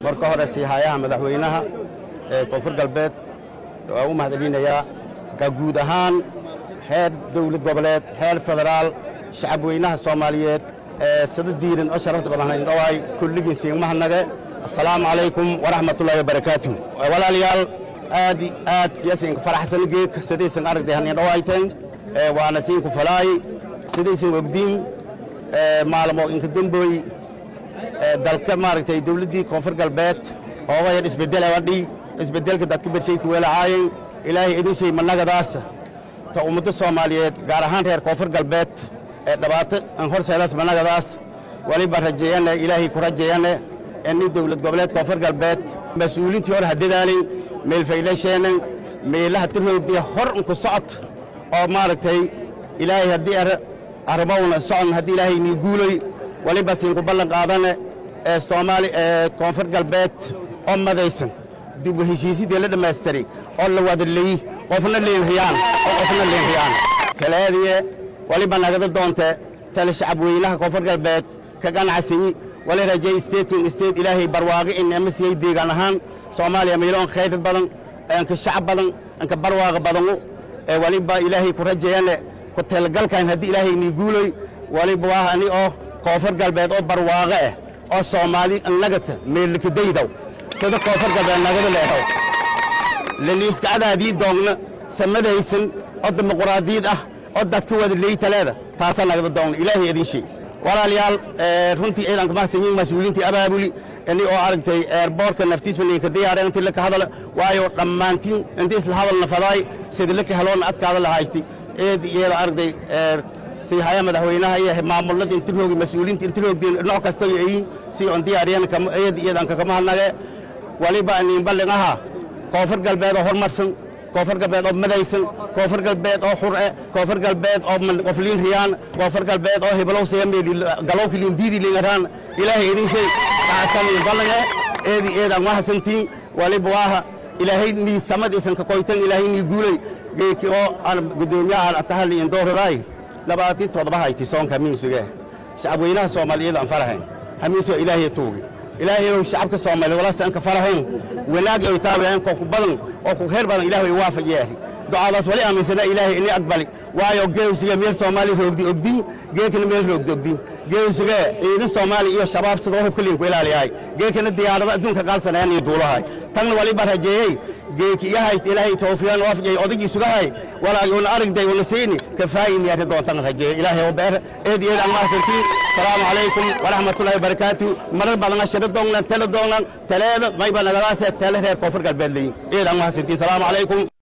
marka hore siihayaha madaxweynaha ee koonfur galbeed waa u mahadcelinayaa ka guud ahaan xeer dawlad goboleed xeer federaal shacabweynaha soomaaliyeed ee sida diiran oo sharafta badan indhowaay kulligiin siinmahadnage assalaamu calaykum waraxmatullaahi wabarakaatu walaalayaal aad i aad yasinka faraxsan geeg sidaysan aragday hanindhowayteen waana siinku falaay sidaysan ogdiin maalmo inka dembooy dalka maaragtay dawladdii koonfur galbeed oogayar isbeddela wadhi isbeddelka dadka bershay ku weelacaayen ilaahay idin shay managadaas ta ummadda soomaaliyeed gaar ahaan reer koonfur galbeed ee dhibaato an horseedaas managadaas waliba rajeeyane ilaahay ku rajeeyane ini dawlad goboleed koonfur galbeed mas-uuliintii hor hadadaalin meelfaylasheenan meelaha tirhoogdiya hor unku socod oo maaragtay ilaahay haddii arrimowna socon haddii ilaahay nii guuloy waliba siinku ballan qaadane ee soomaali ee koonfur galbeed oo madaysan dib u heshiisidii la dhammaystiray oo la wada leey qofna leenriyaan oo qofna leenriyaan talaadiye waliba nagada doonte tale shacabweynaha koonfur galbeed ka ganacsiyi wali rajay isteedkin isteed ilaahay barwaaqi in amasiyey deegaan ahaan soomaaliya meelo an khayr badan anka shacab badan anka barwaaqa badanu ee waliba ilaahay ku rajeeyane ku talgalkan haddii ilaahay nii guuloy waliba waa ani oo koonfur galbeed oo barwaaqo ah oo soomaali annagata meellikadaydaw sida koonfur galbeed nagada leedaw laliiskacadaadii doogna samadaysan oo dimuquraadiyad ah oo dadka wada leytaleeda taasaa nagada doogna ilaahay idin sheeg walaalayaal runtii ciidan ka mahadsan yihiin mas-uuliintii abaabuli ini oo aragtay eerboorka naftiisba ninka diyaareen intii laka hadala waayo dhammaantiin intii isla hadalna fadaay sidii laka heloona adkaada lahayti eed iyada aragtay siihaya madaxweynaha iyo maamulada intiroogi mas-uuliinta intiroogdeen nooc kasta iyo ayin si on diyaariyeen eed iyadanka kama hadnage waliba inin ballin aha koonfur galbeed oo horumarsan koonfur galbeed oo madaysan koonfur galbeed oo xur'e koonfur galbeed oo qofliin riyaan koonfur galbeed oo heblow seemeeli galowki liin diidi liingaraan ilaahay idin shay taasan in ballange eedi eedan wahasantiin waliba waaha ilaahay nii samadiisan ka koytan ilaahay nii guulay geeki oo aan gudoomiyaha atahali in dooradaay labaatii toddoba hayti soonka miinsuge shacabweynaha soomaaliyeed aan farahayn hamiinsoo ilaahay tuugi ilaahay ow shacabka soomaaliya walaasa anka farahayn wanaag oy taabeen ko ku badan oo ku khayr badan ilaahay waafaj yeeri ducadaas wali aaminsana ilaahay ini aqbali waayo geewsiga meel soomaali roogdi ogdin geekana meel roogdi ogdin geewsiga ciidan soomaali iyo shabaab sidoo hubka liinku ilaaliyahay geekana diyaarada adduunka qaalsanayaan iyo duulahay tanna waliba rajeeyey geeki iyahayt ilaahay tawfiiqan waafajay odagii sugahay walaagi una aragday una siini kafaayin yaari doontan rajeeyey ilaahay oo beer eed eed aan mahadsantiin salaamu calaykum waraxmatullaahi wabarakaatu marar badan ashira doognan tala doognan taleeda mayba nagadaase tale reer koonfur galbeed leeyin eed aan mahadsantiin salaamu calaykum